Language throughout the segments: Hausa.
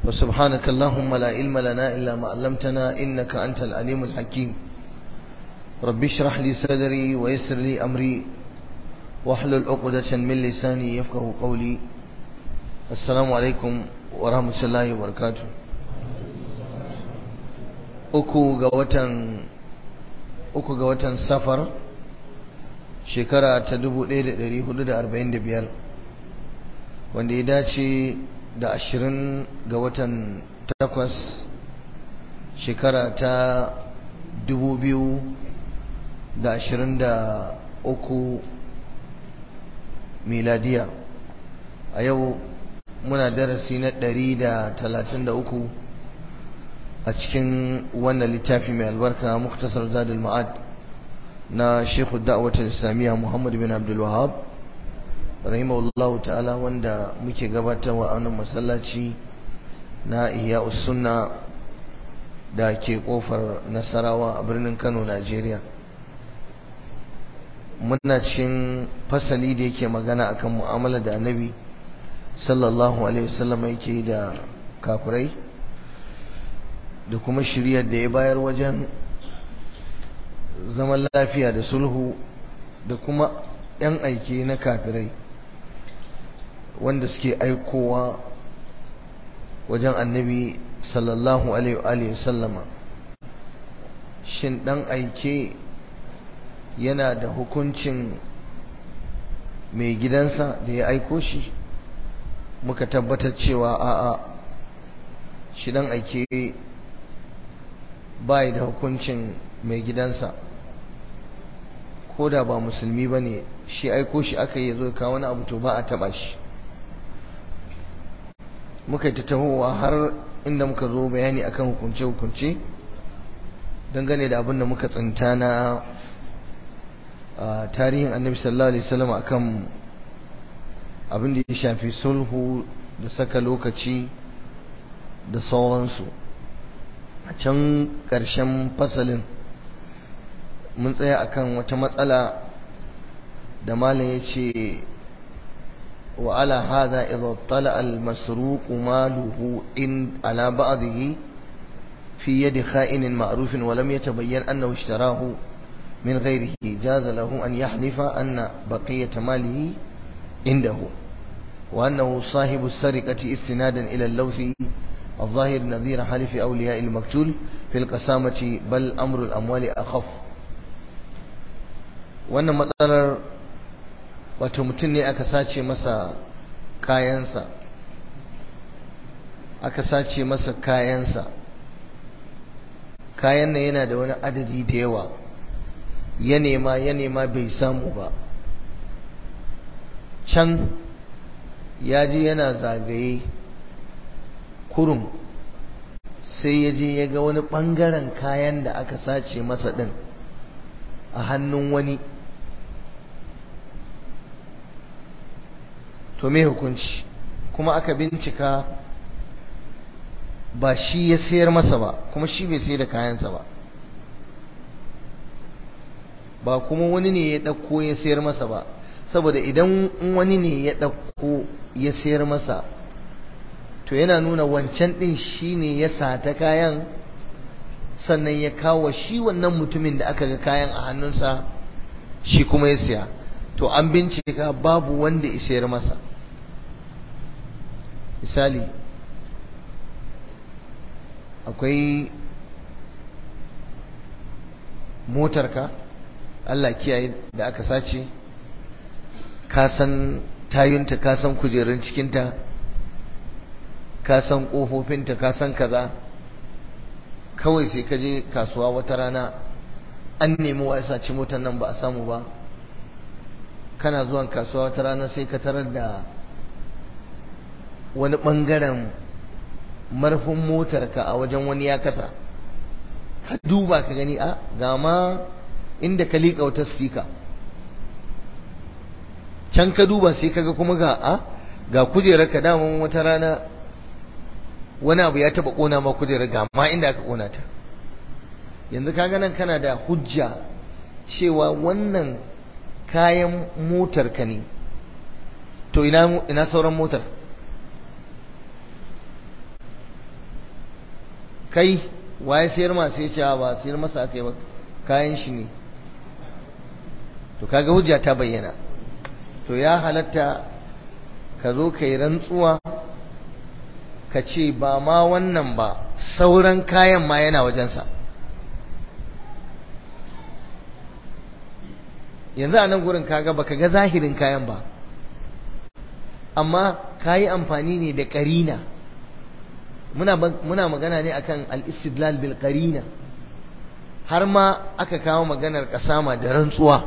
وسبحانك اللهم لا علم لنا إلا ما علمتنا إنك أنت العليم الحكيم رب اشرح لي صدري ويسر لي أمري واحلل عقدة من لساني يفقه قولي السلام عليكم ورحمة الله وبركاته uku ga watan uku ga watan safar shekara ta 1445 wanda ya dace da ashirin ga watan takwas shekara ta dubu biyu da ashirin da uku miladiya a yau muna darasi na ɗari da talatin da uku a cikin wannan littafi mai albarka muktasar zadul ma'ad na shekhu da'awatar islamiyya muhammad bin abdul wahab rahimahullahu ta'ala wanda muke gabatarwa a wannan masallaci na ihya sunna da ke kofar nasarawa a birnin kano najeriya muna cikin fasali da yake magana akan mu'amala da annabi sallallahu alaihi wasallam yake da kafirai da kuma shiryar da ya bayar wajen zaman lafiya da sulhu da kuma 'yan aiki na kafirai wanda suke aikowa wajen annabi sallallahu alaihi sallama shin dan aike yana da hukuncin mai gidansa da ya aiko shi muka tabbatar cewa a'a shi dan aike bai da hukuncin mai gidansa ko da ba musulmi ba ne shi aiko shi aka yi zo ka wani abu to ba a taba shi muka yi ta tahowa har inda muka zo bayani akan hukunce-hukunce dangane da abin da muka tsinta na tarihin annabi sallallahu alaihi wasallam akan abin da ya shafi sulhu da saka lokaci da sauransu a can ƙarshen fasalin mun tsaya akan wata matsala da malam ya ce وعلى هذا إذا اطلع المسروق ماله إن على بعضه في يد خائن معروف ولم يتبين أنه اشتراه من غيره جاز له أن يحلف أن بقية ماله عنده وأنه صاحب السرقة استنادا إلى اللوث الظاهر نظير حلف أولياء المقتول في القسامة بل أمر الأموال أخف وأن مثلا wato mutum ne aka sace masa kayansa aka sace masa kayansa kayan nan yana da wani adadi da yawa ya nema ya nema bai samu ba can ya je yana zagaye kurum sai ya je ya ga wani ɓangaren kayan da aka sace masa ɗin a hannun wani to me hukunci kuma aka bincika ba shi ya sayar masa ba kuma shi bai sayar da kayansa ba ba kuma wani ne ya ɗauko ya sayar masa ba saboda idan wani ne ya ɗauko ya sayar masa to yana nuna wancan ɗin shi ne ya sata kayan sannan ya kawo shi wannan mutumin da aka ga kayan a hannunsa shi kuma ya siya to an bincika babu wanda ya sayar masa misali akwai motarka Allah kiyaye da aka sace ka san tayunta ka san kujerun cikinta ka san ƙofofinta ka san kaza kawai sai ka je kasuwa wata rana an nemi wa ya saci motar nan ba a samu ba kana zuwan kasuwa wata rana sai ka tarar da wani ɓangaren marfin motarka a wajen wani ya kasa ka duba ka gani a ga ma inda ka liƙa wata stika can ka duba sai kaga kuma ga a ga kujerar ka daman wata rana wani abu ya taba kona ma kujerar ga ma inda aka kona ta yanzu kaga nan kana da hujja cewa wannan kayan motar ka ne to ina ina sauran motar kai waye sayar ma sai ce ba sayar masa aka yi ba kayan shi ne to kaga hujja ta bayyana to ya halatta ka zo ka yi rantsuwa ka ce ba ma wannan ba sauran kayan ma yana wajensa yanzu a nan gurin kaga baka ga zahirin kayan ba amma ka yi amfani ne da ƙarina muna magana ne akan al-istidlal bil qarina har ma aka kawo maganar kasama da rantsuwa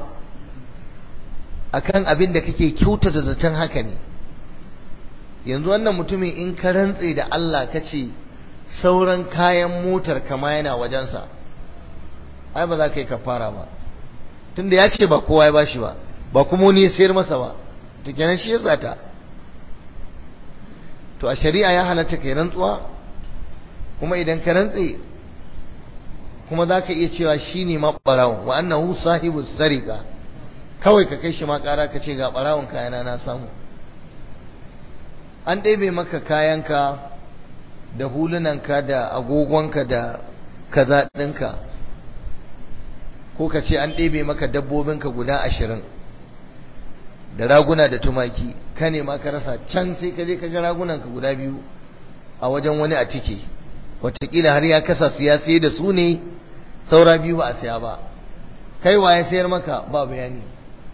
akan abin da kake kyautata zaton haka ne yanzu wannan mutumin in ka rantse da Allah kace sauran kayan motar kama yana wajensa ai ba za ka yi kafara ba tunda ya ce ba kowa ya bashi ba ba kuma wani ya sayar masa ba to kenan shi ya tsata to a shari'a ya halatta kai rantsuwa kuma idan ka rantse kuma za ka iya cewa shi ne ma ɓarawon wa annahu sahibu sarika kawai ka kai shi ma ƙara ka ce ga ɓarawon kayana na samu an ɗebe maka kayanka da hulunanka da agogonka da kaza ɗinka ko ka ce an ɗebe maka dabbobinka guda ashirin da raguna da tumaki ka ne ma ka rasa can sai ka je ka ga ragunanka guda biyu a wajen wani a tike watakila har ya kasa su ya sai da su ne saura biyu ba a siya ba kai wa ya sayar maka ba bayani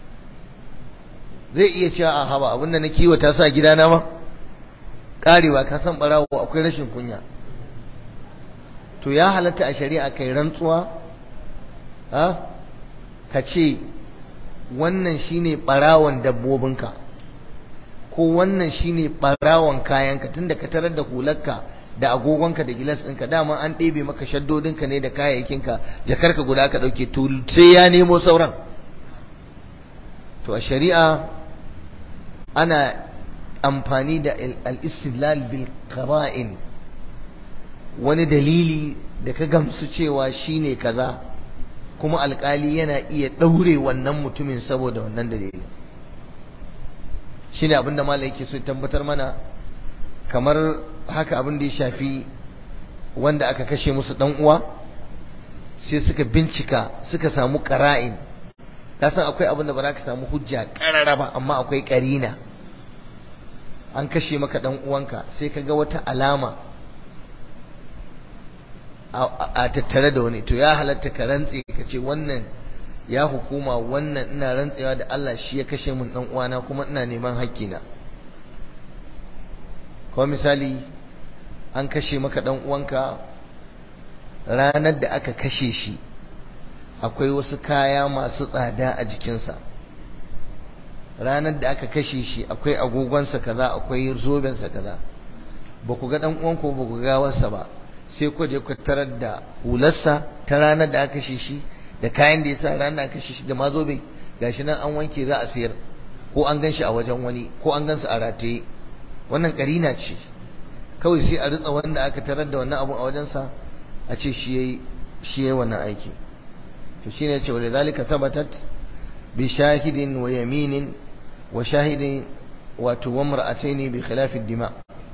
zai iya cewa a haba abinda na kiwata sa gidana ma karewa ka san barawo akwai rashin kunya to ya halatta a shari'a kai rantsuwa ha ka ce wannan shine barawon dabbobinka ko wannan shine barawon kayanka tunda ka tarar da hularka da agogonka da gilas ɗinka dama an ɗebe maka shaddodinka ne da kayayyakinka jakarka guda ka ɗauke to sai ya nemo sauran to a shari'a ana amfani da al-istidlal bil qara'in wani dalili da ka gamsu cewa shine kaza kuma alkali yana iya ɗaure wannan mutumin saboda wannan dalili shine abinda malai yake so tabbatar mana kamar haka abin da ya shafi wanda aka kashe musu dan uwa sai suka bincika suka samu qara'in ka san akwai abin da ba za ka samu hujja karara ba amma akwai karina an kashe maka dan uwanka sai ka ga wata alama a tattare da wani to ya halatta ka rantse ka ce wannan ya hukuma wannan ina rantsewa da Allah shi ya kashe mun dan uwana kuma ina neman hakkina ko misali an kashe maka dan uwanka ranar da aka kashe shi akwai wasu kaya masu tsada a jikinsa ranar da aka kashe shi akwai agogonsa kaza akwai zobensa kaza ba ku ga dan uwanku ba ku ga gawarsa ba sai ku je ku tarar da hularsa ta ranar da aka kashe shi da kayan da ya sa ranar da aka kashe shi da ma zobe gashi nan an wanke za a sayar ko an gan shi a wajen wani ko an gan su a rataye wannan karina ce kawai sai a ritsa wanda aka tarar da wannan abu a wajensa a ce shi yayi shi yayi wannan aiki to shine ya ce wa lidhalika thabatat bi shahidin wa yaminin wa shahidin wato wa mar'ataini bi khilafi dima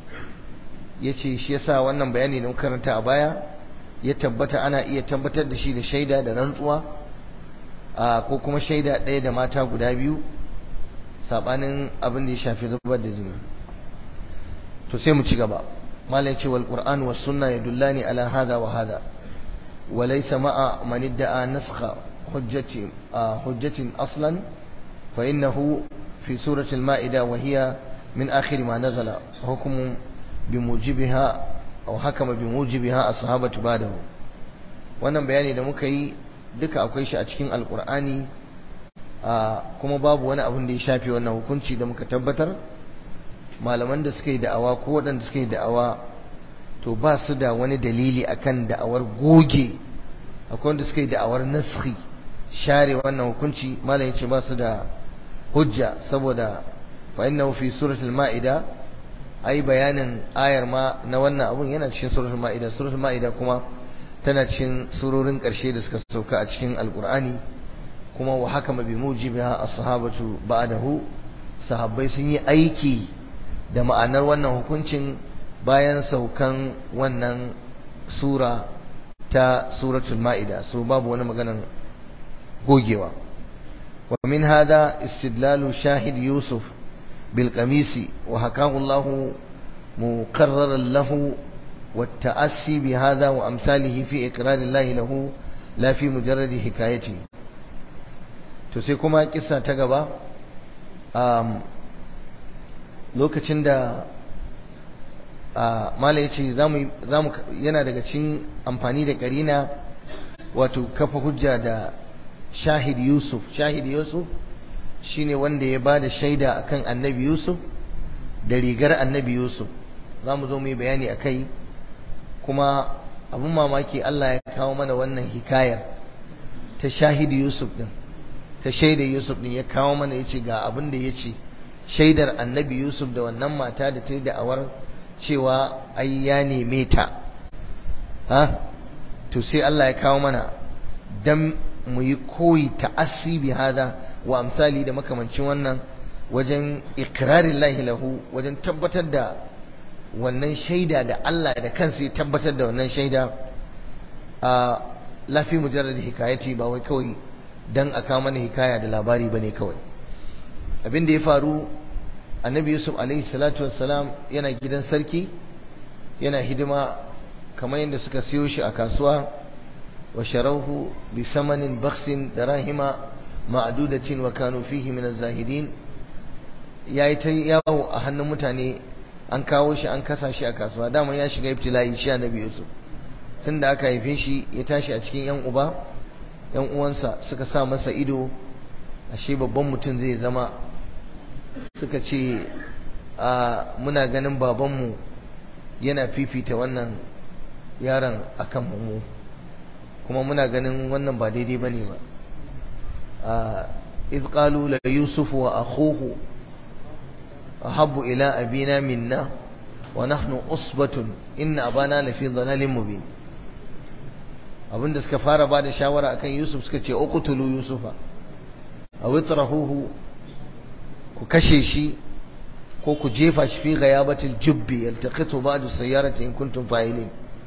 yace shi yasa wannan bayani da muka karanta a baya ya tabbata ana iya tabbatar da shi da shaida da rantsuwa ko kuma shaida ɗaya da mata guda biyu sabanin abin da ya shafi zubar da jini to sai mu ci gaba malai ce wal qur'an was sunna yadullani ala hadha wa hadha wa laysa ma'a man idda'a naskha hujjati hujjatin aslan fa innahu fi surati al-ma'ida wa hiya min akhir ma nazala hukmu bimujibiha aw hakama bimujibiha ashabatu ba'dahu wannan bayani da muka yi duka akwai shi a cikin alqur'ani kuma babu wani abin da ya shafe wannan hukunci da muka tabbatar malaman da suka yi da'awa ko waɗanda suka yi da'awa to ba su da wani dalili akan da'awar goge akwai wanda suka yi da'awar naskhi share wannan hukunci malam yace ba su da hujja saboda fa innahu fi suratul ma'ida ai bayanin ayar ma na wannan abun yana cikin suratul ma'ida suratul ma'ida kuma tana cikin surorin ƙarshe da suka sauka a cikin alqur'ani kuma wa hakama bi mujibiha as-sahabatu ba'dahu sahabbai sun yi aiki da ma'anar wannan hukuncin bayan saukan wannan sura ta suratul ma'ida so babu wani maganan gogewa wa min hada istidlalu shahid yusuf bil qamisi wa hakahu Allah muqarraran lahu والتأسي بهذا وأمثاله في إقرار الله له لا في مجرد حكايته تسيكما قصة تقبى lokacin da mala ya ce yana daga cikin amfani da karina wato kafa hujja da shahid yusuf shahid yusuf shine wanda ya ba da shaida akan annabi yusuf da rigar annabi yusuf za mu zo mu yi bayani a kai kuma abin mamaki Allah ya kawo mana wannan hikayar ta shahidi Yusuf din ta shaida Yusuf din ya kawo mana ya ce ga abin da ya ce shaidar annabi Yusuf da wannan mata da ta yi da'awar cewa ai ya neme ta ha to sai Allah ya kawo mana dan mu yi koyi ta'assi bi hada wa amsali da makamancin wannan wajen ikrarin lahi lahu wajen tabbatar da wannan shaida da Allah da kansa ya tabbatar da wannan shaida a lafi mujarrad hikayati ba wai kawai dan aka mana hikaya da labari bane kawai abin da ya faru annabi yusuf alaihi salatu wassalam yana gidan sarki yana hidima kamar yadda suka siyo shi a kasuwa wa sharauhu bi samanin baksin darahima ma'dudatin wa kanu fihi min az-zahidin yayi ta yawo a hannun mutane an kawo shi an kasa shi a kasuwa dama ya shiga ibtila'i shi annabi Yusuf tunda aka haife shi ya tashi a cikin yan uba yan uwansa suka sa masa ido ashe babban mutum zai zama suka ce a muna ganin babanmu yana fifita wannan yaron akan mu kuma muna ganin wannan ba daidai bane ba a iz qalu la yusuf wa akhuhu ahabbu ila abina minna wa nahnu usbatun inna abana lafi dhalalin mubin abinda suka fara bada shawara akan Yusuf suka ce uqtulu Yusufa aw itrahuhu ku kashe shi ko ku jefa shi fi ghayabatil jubbi yaltaqitu ba'du sayyarati in kuntum fa'ilin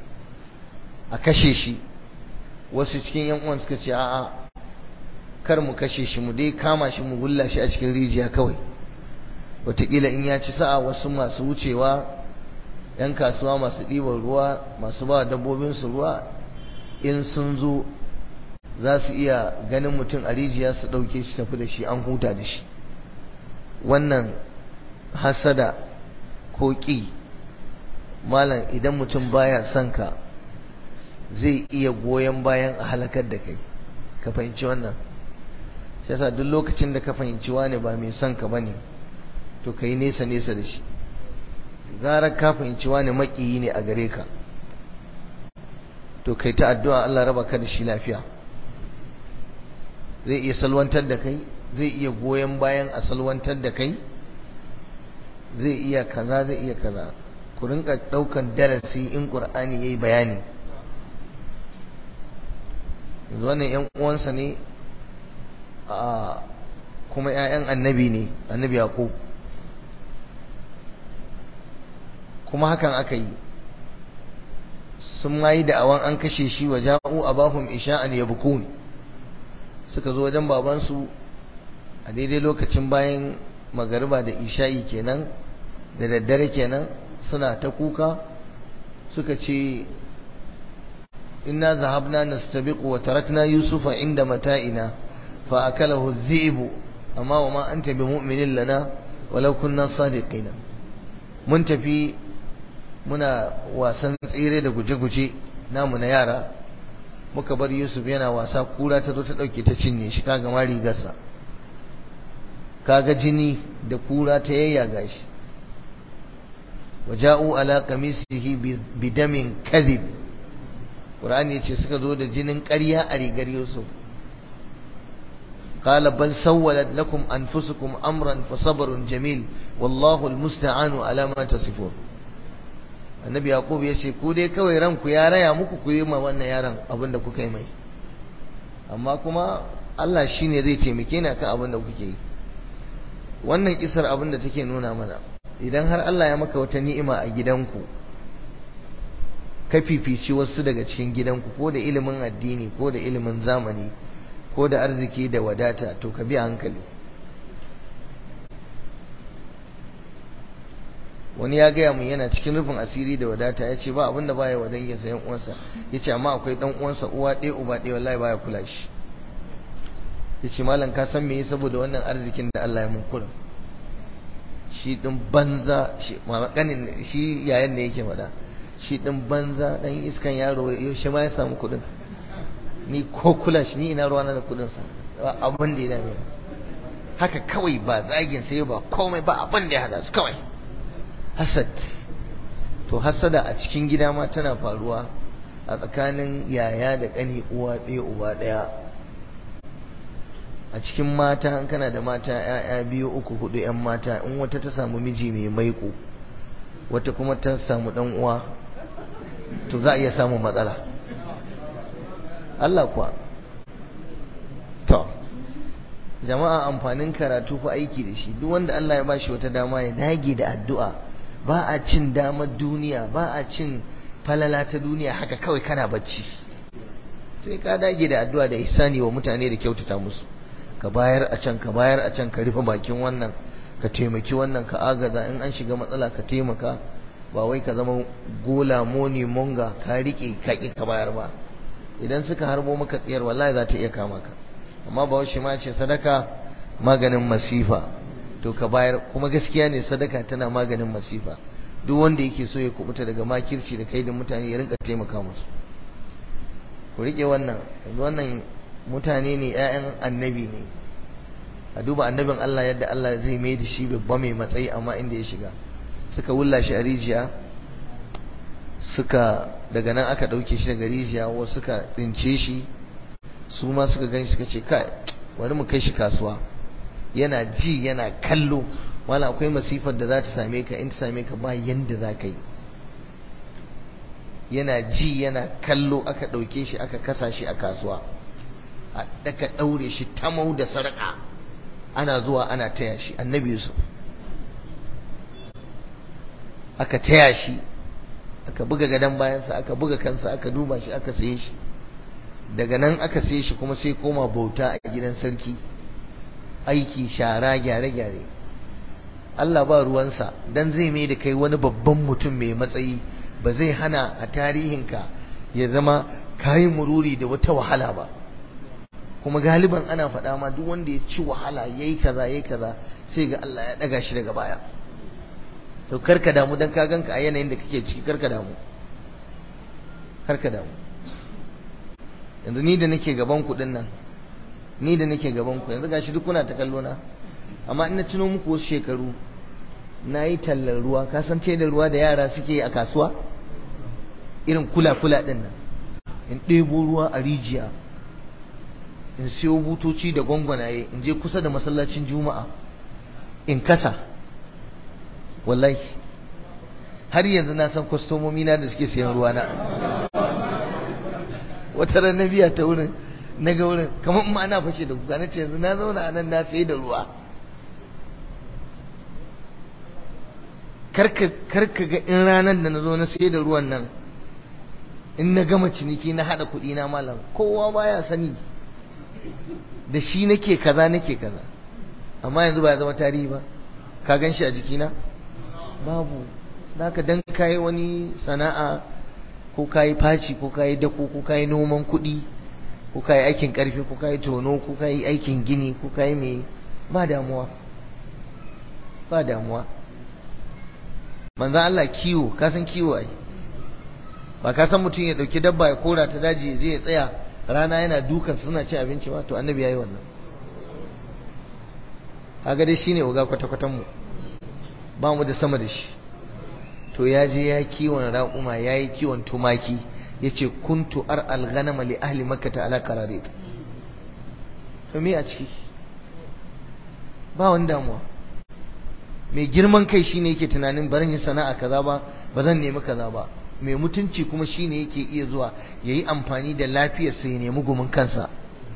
a kashe shi wasu cikin yan uwan suka ce a'a kar mu kashe shi mu dai kama shi mu gulla shi a cikin rijiya kawai wataƙila in ya ci sa'a wasu masu wucewa 'yan kasuwa masu ɗiban ruwa masu ba dabbobinsu ruwa in sun zo za su iya ganin mutum a rijiya su ɗauke shi tafi da shi an huta da shi wannan hasada ko ƙi malam idan mutum baya son ka zai iya goyon bayan a halakar da kai ka fahimci wannan shi yasa duk lokacin da ka fahimci wani ba mai son ka bane to ka yi nesa nesa da shi zarar ka fahimci wani maƙiyi ne a gare ka to kai ta addu'a Allah raba ka da shi lafiya zai iya salwantar da kai zai iya goyon bayan a salwantar da kai zai iya kaza zai iya kaza ku rinka daukan darasi in qur'ani yayi bayani yanzu wannan yan uwansa ne a kuma ƴaƴan annabi ne annabi yaqub kuma hakan aka yi sun mayi da'awan an kashe shi wa ja'u abahum isha'an yabkun suka zo wajen babansu a daidai lokacin bayan magariba da isha'i kenan da daddare kenan suna ta kuka suka ce inna zahabna nastabiqu wa tarakna yusufa inda mata'ina fa akalahu dhi'bu amma wa ma anta bimu'minin lana walau kunna sadiqina mun tafi muna wasan tsere da guje-guje namu na yara muka bar Yusuf yana wasa kura ta zo ta dauke ta cinye shi kaga ma rigarsa kaga jini da kura ta yayyaga shi waja'u ala qamisihi bidamin kadhib Qur'ani yace suka zo da jinin ƙarya a rigar Yusuf قال بل سولت لكم أنفسكم أمرا فصبر جميل والله المستعان على ما تصفون annabi yaqub ya ce ku dai kawai ranku ya raya muku ku yi ma wannan yaron abin da kuka yi mai amma kuma Allah shine zai taimake ni akan abin da kuke yi wannan kisar abin da take nuna mana idan har Allah ya maka wata ni'ima a gidanku ka fifici wasu daga cikin gidanku ko da ilimin addini ko da ilimin zamani ko da arziki da wadata to ka bi hankali wani ya gaya mun yana cikin rufin asiri da wadata ya ce ba abinda baya wa dangin sayan uwansa ya ce amma akwai dan uwansa uwa ɗaya uba ɗaya wallahi baya kula shi ya ce malam ka san me saboda wannan arzikin da Allah ya mun kurin shi din banza shi mamakanin shi yayan ne yake faɗa shi din banza dan iskan yaro yaushe ma ya samu kuɗin ni ko kula shi ni ina ruwana da kuɗin sa abin da ya dame haka kawai ba zagin sai ba komai ba abin da ya hada su kawai hasad to hasada a cikin gida ma tana faruwa a tsakanin yaya da ƙani uwa ɗaya uba ɗaya a cikin mata in kana da mata ‘ya'ya biyu uku hudu ‘yan mata in wata ta samu miji mai maiko wata kuma ta samu ɗan uwa to za a iya samun matsala Allah kuwa to jama'a amfanin karatu fa aiki da shi duk wanda Allah ya bashi wata dama ya dage da addu'a ba a cin damar duniya ba a cin falala ta duniya haka kawai kana bacci sai ka dage da addu'a da ihsani wa mutane da kyautata musu ka bayar a can ka bayar a can ka rufe bakin wannan ka taimaki wannan ka agaza in an shiga matsala ka taimaka ba wai ka zama gola moni monga ka rike ka ki ka bayar ba idan suka harbo maka tsiyar wallahi za ta iya kama ka amma ba shi ma ce sadaka maganin masifa to ka bayar kuma gaskiya ne sadaka tana maganin masifa duk wanda yake so ya kubuta daga makirci da kai da mutane ya rinka taimaka musu ku rike wannan wannan mutane ne 'ya'yan annabi ne a duba annabin Allah yadda Allah zai mai da shi babba mai matsayi amma inda ya shiga suka wulla shi a rijiya suka daga nan aka ɗauke shi daga rijiya wasu suka tsince shi su ma suka gani suka ce kai wani mu kai shi kasuwa yana ji yana kallo wala akwai masifar da za ta same ka in ta same ka ba yanda za ka yi yana ji yana kallo aka ɗauke shi aka kasa shi a kasuwa aka ɗaure shi tamau da sarƙa ana zuwa ana taya shi annabi yusuf aka taya shi aka buga gadon bayansa aka buga kansa aka duba shi aka saye shi daga nan aka saye shi kuma sai koma bauta a gidan sarki aiki shara gyare-gyare Allah ba ruwansa dan zai mai da kai wani babban mutum mai matsayi ba zai hana a tarihinka ya zama kayi mururi da wata wahala ba kuma galiban ana faɗa ma duk wanda ya ci wahala yayi kaza yayi kaza sai ga Allah ya daga shi daga baya to karka damu dan ka ganka a yanayin da kake ciki karka damu karka damu yanzu ni da nake gaban ku din nan ni da nake gaban ku yanzu gashi duk kuna ta kallo na amma ina tuno muku wasu shekaru na yi tallar ruwa ka san da ruwa da yara suke a kasuwa irin kula-kula din nan in ɗebo ruwa a rijiya in siyo butoci da gwangwanaye in je kusa da masallacin juma'a in kasa wallahi har yanzu na san kwastomomi na da suke sayan ruwa na wata ran na biya ta wurin na ga wurin kamar ma ana fashe da kuka na ce yanzu na zauna a nan na sayi da ruwa karka ga in ranar da na zo na sayi da ruwan nan in na gama ciniki na haɗa kuɗi na malam kowa baya sani da shi nake kaza nake kaza amma yanzu ba ya zama tarihi ba ka gan shi a jikina babu ka dan kayi wani sana'a ko kayi faci ko kayi dako ko kayi noman kuɗi ko kayi aikin ƙarfi ko kayi tono ko kayi aikin gini ko kayi mai ba damuwa ba damuwa manzan Allah kiwo ka san kiwo ai ba ka san mutum ya ɗauki dabba ya kora ta daji ya je ya tsaya rana yana dukan suna ci abinci ba to annabi yayi wannan kaga dai shine uga kwata-kwatan mu ba mu da sama da shi to ya je ya kiwon raƙuma ya yi kiwon tumaki ya ce kuntu ar alghanama li ahli makka ta ala qarari to me a ciki ba wani damuwa mai girman kai shine yake tunanin barin yin sana'a kaza ba ba zan nemi kaza ba mai mutunci kuma shine yake iya zuwa ya yi amfani da lafiyarsa ya nemi gumin kansa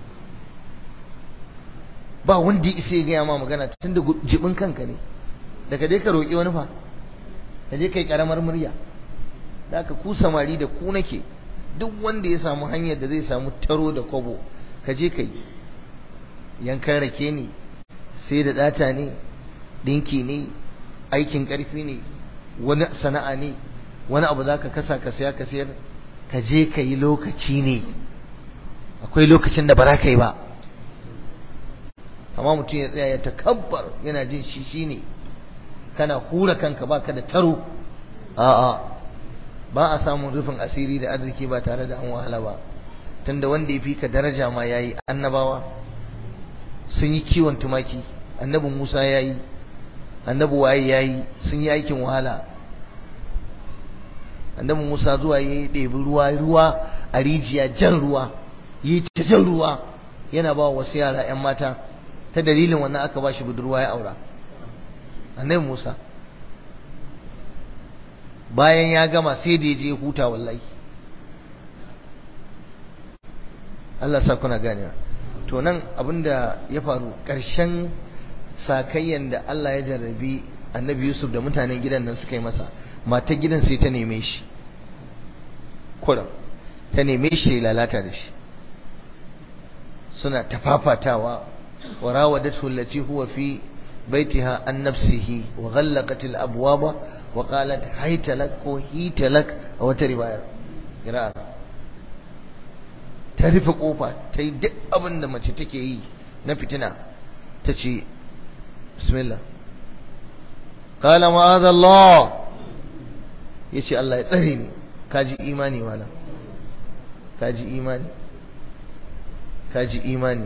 ba wanda ya isa ya gaya ma magana tun da jibin kanka ne daga dai ka roƙi wani fa ka je kai karamar murya da aka ku samari da ku nake duk wanda ya samu hanyar da zai samu taro da kwabo ka je ka yi yankan rake ne sai da data ne dinki ne aikin karfi ne wani sana'a ne wani abu za ka kasa ka saya ka sayar ka je ka yi lokaci ne akwai lokacin da ba za ka yi ba amma mutum ya tsaya ya takabbar yana jin shi shi ne kana hura kanka baka da taro a'a ba a samun rufin asiri da arziki ba tare da an wahala ba tunda wanda ya fi ka daraja ma yayi annabawa sun yi kiwon tumaki annabi Musa yayi annabi waye yayi sun yi aikin wahala annabi Musa zuwa yayi ɗebi ruwa ruwa a rijiya jan ruwa yi ta jan ruwa yana ba wasu yara 'yan mata ta dalilin wannan aka ba shi budurwa ya aura annabi Musa bayan ya gama sai da ya je huta wallahi Allah sa kuna gane to nan abinda ya faru ƙarshen sakayyan da Allah ya jarrabi annabi Yusuf da mutanen gidan nan suka yi masa matar gidan sai ta neme shi kuram ta neme shi lalata da shi suna tafafatawa wa rawadatu allati huwa fi baitiha an nafsihi wa ghallaqat al abwaba wa qalat hayta lak ko hita lak a wata riwayar qira'a ta rufe kofa ta yi duk abin da mace take yi na fitina ta ce bismillah qala ma'adha Allah yace Allah ya tsare ni kaji imani wala kaji imani kaji imani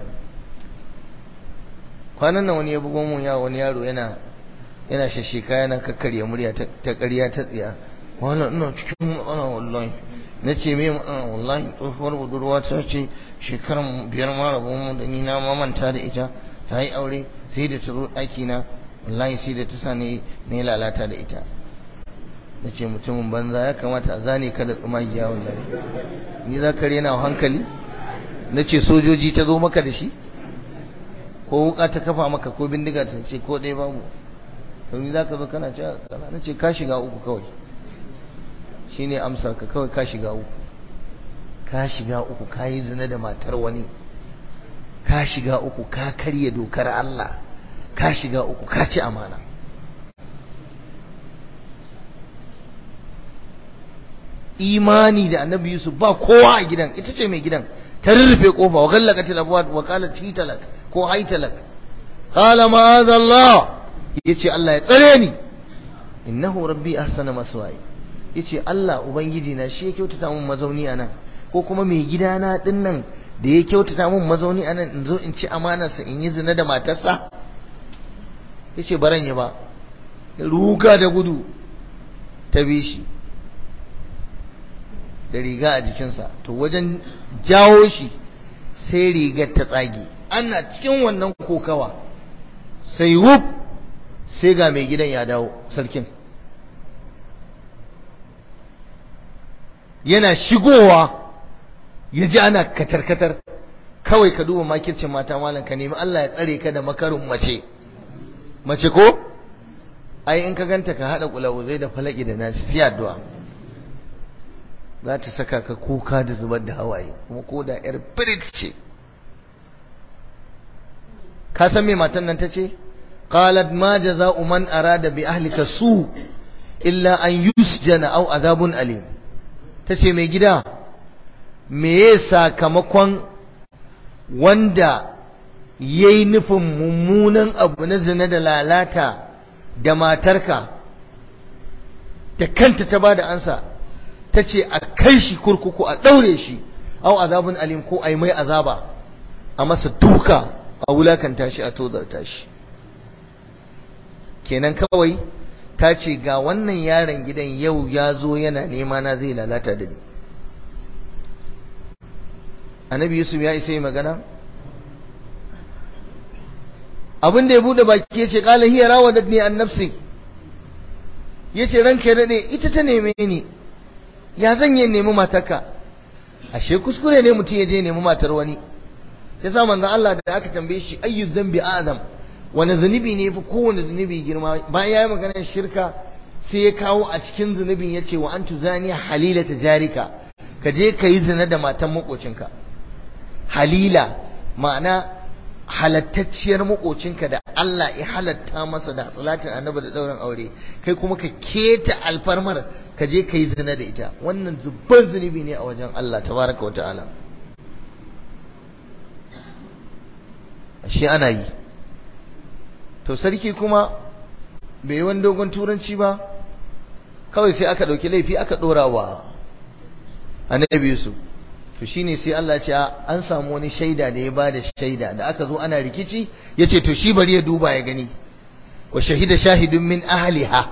kwanan nan wani ya bugo mun ya wani yaro yana yana shashika yana kakkarya murya ta ƙarya ta tsiya wannan ina cikin matsala wallahi na ce me matsala wallahi tsohuwar budurwa ta ce shekaran biyar ma rabon mu da ni na mamanta da ita ta yi aure sai da ta zo ɗaki na wallahi sai da ta sa ne na lalata da ita na ce mutumin banza ya kamata a zane ka da tsumagiya wallahi ni za ka rena hankali na ce sojoji ta zo maka da shi ko wuka ta kafa maka ko bindiga ta ce ko ɗaya babu to ni za ka zo kana cewa kana na ce ka shiga uku kawai shine amsar ka kawai ka shiga uku ka shiga uku ka yi zina da matar wani ka shiga uku ka karya dokar Allah ka shiga uku ka ci amana imani da annabi Yusuf ba kowa a gidan ita ce mai gidan ta rurrufe kofa wa gallaqatil abwab wa qalat hitalak ko haitalak qala ma'adha Allah yace Allah ya tsare ni innahu rabbi ahsana maswaya yace Allah ubangiji na shi ya kyautata mun mazauni anan ko kuma mai gidana din nan da ya kyautata mun mazauni anan in zo in ci amanarsa in yi zina da matarsa yace baran ya ba ruga da gudu ta bi shi da riga a jikinsa to wajen jawo shi sai rigar ta tsage ana cikin wannan kokawa sai wuf sai ga mai gidan ya dawo sarkin yana shigowa ya ji ana katar-katar kawai ka duba makircin mata malam ka nemi Allah ya tsare ka da makarin mace mace ko ai in ka ganta ka haɗa kulawuzai da falaki da nasi sai addu'a za ta saka ka kuka da zubar da hawaye kuma ko da yar birit ce ka san me matan nan ta ce qalat ma jaza'u man arada bi ahlika su illa an yusjana aw azabun alim tace mai gida meye sakamakon wanda yayi nufin mummunan abu na zina da lalata da matarka da kanta ta bada ansa ta ce a kai shi kurkuku a ɗaure shi au azabun alim ko a yi mai azaba a masa duka a wulakanta shi a tozarta shi kenan kawai ta ce ga wannan yaron gidan yau ya zo yana nema na zai lalata da ni annabi yusuf ya isa yi magana abin da ya bude baki ya ce kala hiya rawadatni an nafsi ya ce ranka ya daɗe ita ta neme ni ya zan yi nemi matarka ashe kuskure ne mutum ya je nemi matar wani ya sa manzon Allah da aka tambaye shi ayyu zambi azam wani zunubi ne fi kowane zunubi girma bayan ya yi maganar shirka sai ya kawo a cikin zunubin ya ce wa an tuzani halila ta jarika ka je ka yi zina da matan makocinka halila ma'ana halattacciyar makocinka da Allah ya halatta masa da salatin annabi da dauran aure kai kuma ka keta alfarmar ka je ka yi zina da ita wannan zubban zunubi ne a wajen Allah tabaraka wa ta'ala shi ana yi to sarki kuma bai yi wani dogon turanci ba kawai sai aka ɗauki laifi aka ɗora wa annabi Yusuf to shine sai Allah ce an samu wani shaida da ya ba da shaida da aka zo ana rikici ya ce to shi bari ya duba ya gani wa shahida shahidun min ahliha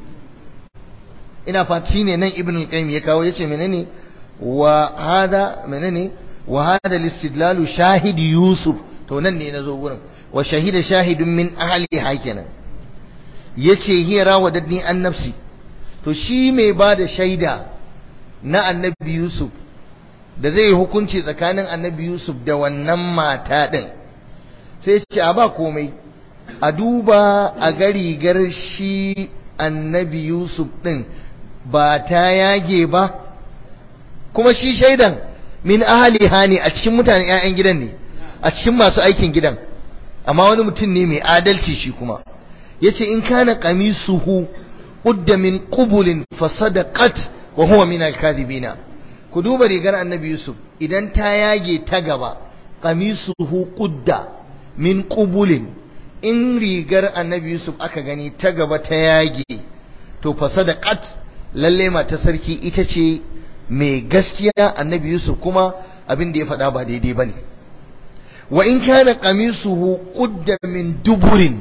ina fati ne nan ibn al-qayyim ya kawo yace menene wa hada menene wa hada al-istidlalu shahid yusuf to nan ne nazo gurin wa shahida shahidun min ahliha kenan yace hiya rawadatni an nafsi to shi mai ba da shaida na annabi yusuf da zai yi hukunci tsakanin annabi Yusuf da wannan mata ɗin sai ce a ba komai a duba a ga rigar shi annabi Yusuf ɗin ba ta yage ba kuma shi shaidan min ahaliha ne a cikin mutanen 'ya'yan gidan ne a cikin masu aikin gidan amma wani mutum ne mai adalci shi kuma yace in kana qamisuhu udda min qubulin fasadaqat wa huwa min al-kadhibina ku duba rigar annabi Yusuf idan ta yage ta gaba qamisuhu qudda min qubulin in rigar annabi Yusuf aka gani ta gaba ta yage to fasadaqat lalle mata sarki ita ce mai gaskiya annabi Yusuf kuma abin da ya faɗa ba daidai bane wa in kana qamisuhu qudda min duburin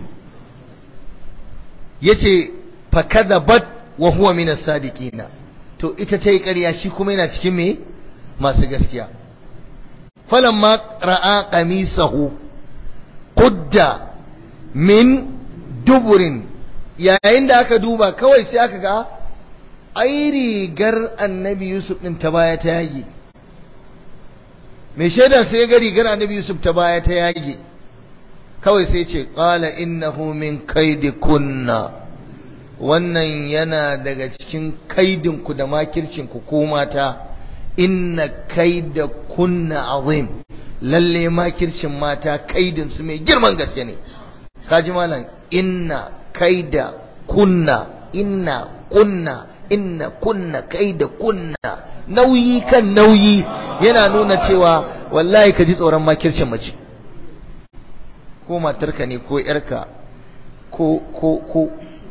yace fakadhabat wa huwa min as-sadiqina to ita ta yi ƙarya shi kuma yana cikin me masu gaskiya falamma ra'a qamisahu qudda min duburin yayin da aka duba kawai sai aka ga ai rigar annabi yusuf din ta baya ta yage mai shaida sai ya ga rigar annabi yusuf ta baya ta yage kawai sai ce qala innahu min kunna. wannan yana daga cikin kaidinku da makircinku ko mata inna kaida kunna azim lalle makircin mata kaidin su mai girman gaske ne kaji malam inna kaida kunna inna kunna inna kunna kaida kunna nauyi kan nauyi yana nuna cewa wallahi ka ji tsoron makircin mace ko matarka ne ko yarka ko ko ko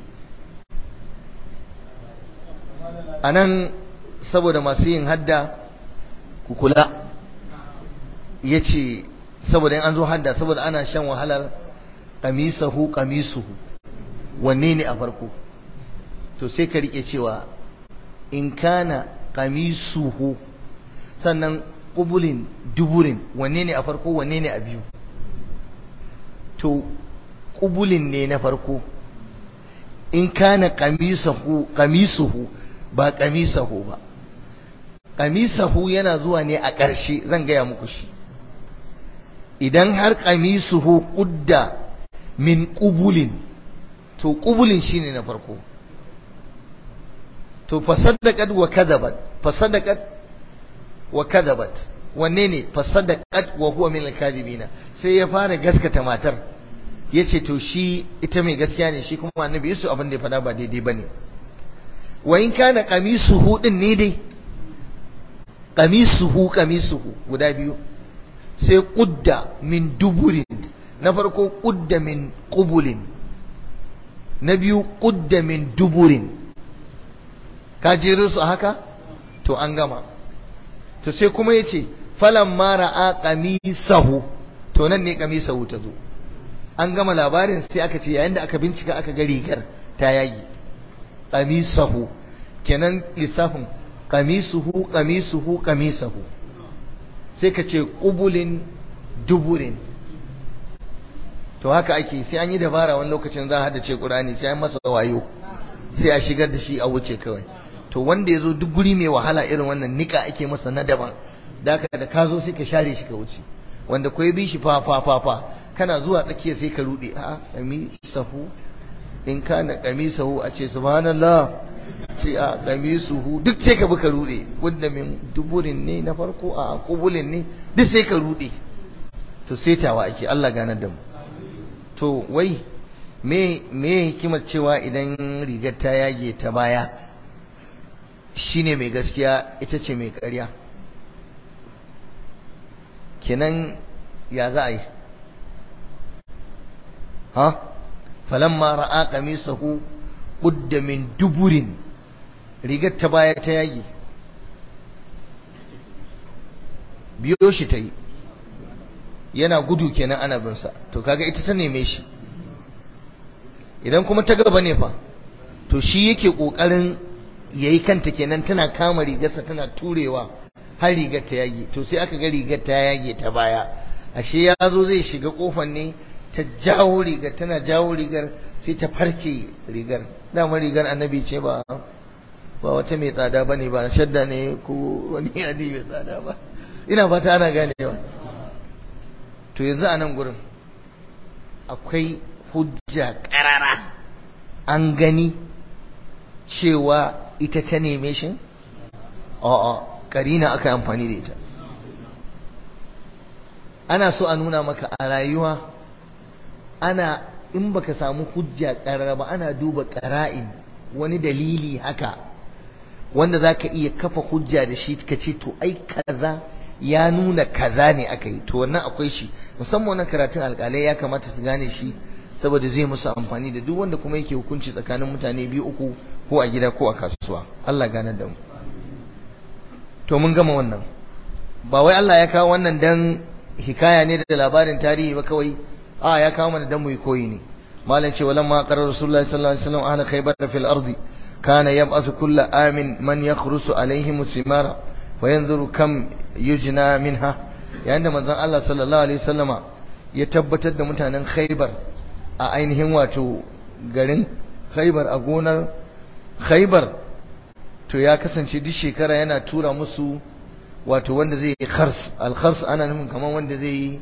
a nan saboda masu yin hadda ku kula ya ce saboda yin an zo hadda saboda ana shan wahalar ƙamisahu ƙamisuhu wanne ne a farko to sai ka riƙe cewa in kana ƙamisuhu sannan ƙubulin duburin wanne ne a farko wanne ne a biyu to ƙubulin ne na farko in kana ƙamisuhu ba kamisahu ba kamisahu yana zuwa ne a ƙarshe zan gaya muku shi idan har kamisuhu ƙudda min ƙubulin to ƙubulin shine na farko to fasaddaqat wa kadhabat fasaddaqat wa kadhabat wanne ne fasaddaqat wa huwa min al-kadhibina sai ya fara gaskata matar yace to shi ita mai gaskiya ne shi kuma annabi Yusuf abin da ya faɗa ba daidai bane wa in kana qamisuhu din ne dai qamisuhu qamisuhu guda biyu sai qudda min duburin na farko qudda min qubulin na biyu qudda min duburin ka jere su haka to an gama to sai kuma yace falamma ra'a qamisahu to nan ne qamisahu ta zo an gama labarin sai aka ce yayin da aka bincika aka ga rigar ta yagi qamisahu kenan lissafin qamisuhu qamisuhu qamisahu sai ka ce qubulin duburin to haka ake sai an yi dabara wani lokacin za a hada ce qur'ani sai an masa wayo sai a shigar da shi a wuce kawai to wanda yazo duk guri mai wahala irin wannan nika ake masa na daban da ka da ka zo sai ka share shi ka wuce wanda ko bi shi fa fa fa fa kana zuwa tsakiya sai ka rude a qamisahu in kana qamisahu a ce subhanallah ce a qamisuhu duk sai ka buka rude wanda min duburin ne na farko a kubulin ne duk sai ka rude to setawa ake Allah ganar da mu to wai me me hikimar cewa idan rigar ta yage ta baya shine mai gaskiya ita ce mai ƙarya kenan ya za a yi ha falamma ra'a qamisahu qudda min duburin rigar ta baya ta yage biyo shi ta yi yana gudu kenan ana bin sa to kaga ita ta neme shi idan kuma ta gaba ne fa to shi yake kokarin yayi kanta kenan tana kama rigarsa tana turewa har rigar ta yage to sai aka ga rigar ta yage ta baya ashe ya zo zai shiga kofar ne ta jawo rigar tana jawo rigar sai ta farke rigar dama rigar annabi ce ba ba wata mai tsada bane ba shadda ne ko wani yadi mai tsada ba ina fata ana ganewa to yanzu a nan gurin akwai hujja karara an gani cewa ita ta neme shi a'a karina aka yi amfani da ita ana so a nuna maka a rayuwa ana in baka samu hujja karara ba ana duba qara'in wani dalili haka wanda zaka iya kafa hujja da shi ka ce to ai kaza ya nuna kaza ne aka yi to wannan akwai shi musamman wannan karatun alƙalai ya kamata su gane shi saboda zai musu amfani da duk wanda kuma yake hukunci tsakanin mutane biyu uku ko a gida ko a kasuwa Allah gane da mu to mun gama wannan ba wai Allah ya kawo wannan dan hikaya ne da labarin tarihi ba kawai a ya kawo mana dan mu koyi ne malam ce walamma qarar rasulullahi sallallahu alaihi wasallam ahla khaybar fil ardi kana yab'asu kullu amin man yakhrusu alaihim simara wa yanzuru kam yujna minha yayin da manzon Allah sallallahu alaihi wasallama ya tabbatar da mutanen khaybar a ainihin wato garin khaybar a gonar khaybar to ya kasance duk shekara yana tura musu wato wanda zai yi khars al-khars ana nufin kamar wanda zai yi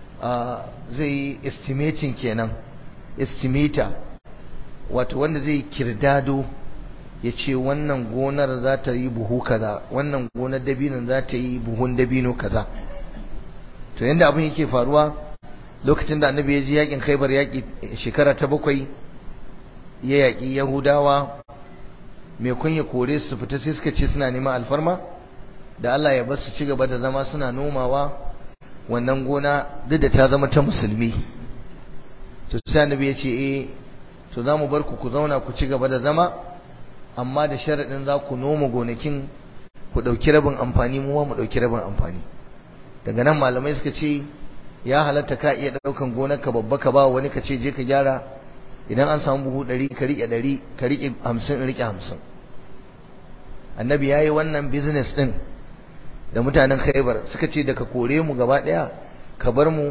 zai yi estimating kenan estimator wato wanda zai kirdado ya ce wannan gonar za ta yi buhu kaza wannan gonar dabinon za ta yi buhun dabino kaza to yanda abin yake faruwa lokacin da annabi ya ji yakin khaibar yaki shekara ta bakwai ya yaki yahudawa mai kun ya kore su fita sai suka ce suna neman alfarma da Allah ya bar su ci gaba da zama suna nomawa wannan gona duk da ta zama ta musulmi to sai annabi ya ce eh to za mu bar ku ku zauna ku ci gaba da zama amma da sharaɗin za ku noma gonakin ku ɗauki rabin amfani mu mu ɗauki rabin amfani daga nan malamai suka ce ya halatta ka iya ɗaukan gonar ka babba ka ba wani ka ce je ka gyara idan an samu buhu ɗari ka riƙe ɗari ka riƙe hamsin riƙe hamsin annabi ya yi wannan business ɗin da mutanen khaibar suka ce daga kore mu gaba ɗaya ka bar mu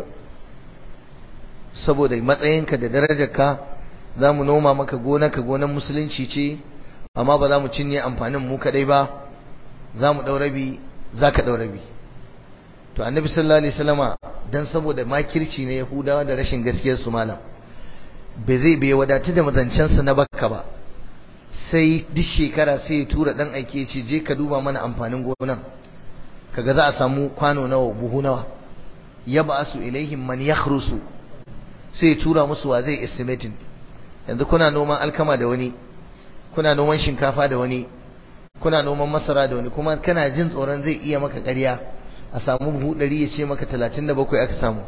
saboda matsayinka da darajarka za mu noma maka gonarka gonar musulunci ce amma ba za mu cinye amfanin mu kadai ba za mu ɗau rabi za ka ɗau rabi to annabi sallallahu alaihi wasallama dan saboda makirci na yahudawa da rashin gaskiyar su malam bai zai bai wadatu da mazancensa na bakka ba sai duk shekara sai ya tura dan aike ce je ka duba mana amfanin gonan kaga za a samu kwano nawa buhu nawa yab'asu ilaihim man yakhrusu sai ya tura musu wa zai estimating yanzu kuna noman alkama da wani kuna noman shinkafa da wani kuna noman masara da wani kuma kana jin tsoron zai iya maka ƙarya a samu buhu ɗari ya ce maka talatin da bakwai aka samu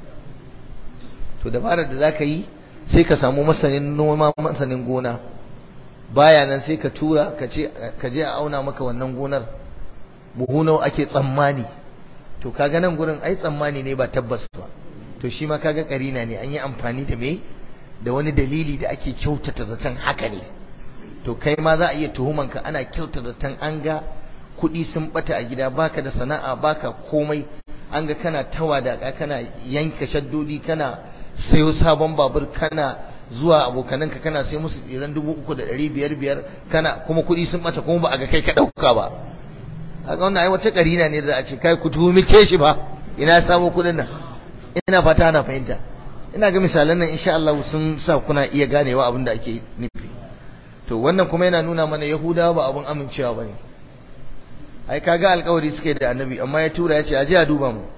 to dabarar da za ka yi sai ka samu masanin noma masanin gona baya nan sai ka tura ka je a auna maka wannan gonar buhu nawa ake tsammani to kaga nan gurin ai tsammani ne ba tabbas ba to shi ma kaga karina ne an yi amfani da me da wani dalili da ake kyautata zaton haka ne to kai ma za a iya tuhumanka ana kyautata zaton an ga kuɗi sun bata a gida baka da sana'a baka komai an ga kana tawadaka kana yanka shaddodi kana sayo sabon babur kana zuwa abokananka kana sai musu tsiran dubu uku da ɗari biyar biyar kana kuma kuɗi sun bata kuma ba a ga kai ka ɗauka ba kaga wannan ai wata karina ne da a ce kai ku tuhumi shi ba ina samu kuɗin nan ina fata ana fahimta ina ga misalan nan insha Allah sun sa kuna iya ganewa abin da ake nufi to wannan kuma yana nuna mana yahudawa ba abin amincewa bane ai kaga alƙawari suke da annabi amma ya tura ya ce aje a duba mu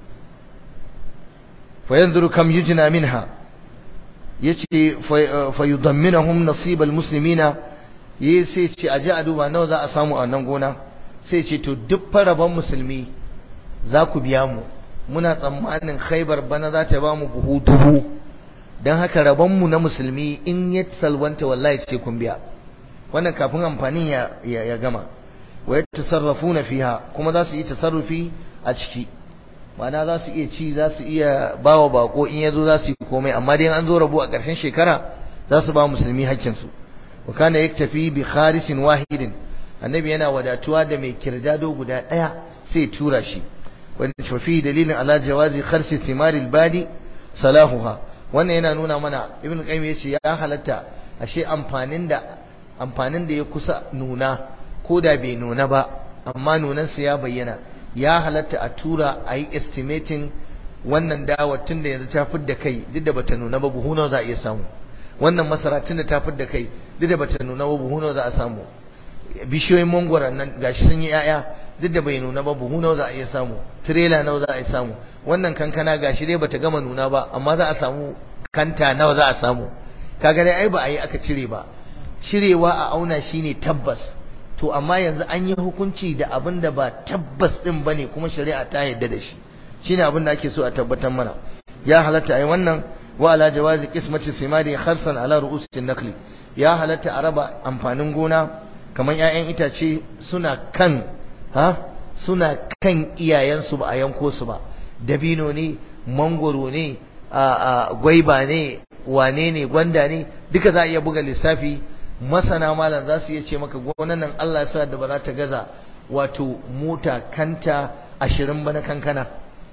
fa yanzuru kam yujna minha yace fa yudamminahum nasibal muslimina yi sai ce aje a duba nawa za a samu a nan gona sai ce to duk faraban musulmi za ku biya mu muna tsammanin khaibar bana za ta ba mu buhu dubu don haka rabonmu na musulmi in ya salwanta wallahi sai kun biya wannan kafin amfanin ya gama wa ya tasarrafu na fiha kuma za su yi tasarrufi a ciki ma'ana za su iya ci za su iya ba wa bako in ya zo za su yi komai amma dai an zo rabu a ƙarshen shekara za su ba musulmi hakkinsu wa kana yaktafi bi kharisin wahidin annabi yana wadatuwa da mai kirdado guda ɗaya sai tura shi wanda shafi dalilin ala jawazi kharsi thimaril badi salahuha wannan yana nuna mana ibn qayyim yace ya halatta ashe amfanin da amfanin da ya kusa nuna ko da bai nuna ba amma nunan sa ya bayyana ya halatta a tura a yi estimating wannan dawa tun da yanzu ta fidda kai duk da bata nuna ba buhu nawa za a iya samu wannan masara tun da ta fidda kai duk da bata nuna ba buhu nawa za a samu bishiyoyin mangwaron nan gashi sun yi 'ya'ya duk da bai nuna ba buhu nawa za a iya samu tirela nawa za a iya samu wannan kankana gashi dai bata gama nuna ba amma za a samu kanta nawa za a samu kaga dai ai ba a yi aka cire ba cirewa a auna shine tabbas to amma yanzu an yi hukunci da abin da ba tabbas din bane kuma shari'a ta yarda da shi shine abin da ake so a tabbatar mana ya halatta ai wannan wa ala jawazi qismati simari kharsan ala ru'usin nakli ya halatta a raba amfanin gona kamar 'ya'yan itace suna kan ha suna kan iyayensu ba a yanko su ba dabino ne mangoro ne a gwaiba ne wane ne gwanda ne duka za a iya buga lissafi masana malam za su iya ce maka gonan nan Allah ya sa da ba za ta gaza wato mota kanta ashirin ba na kankana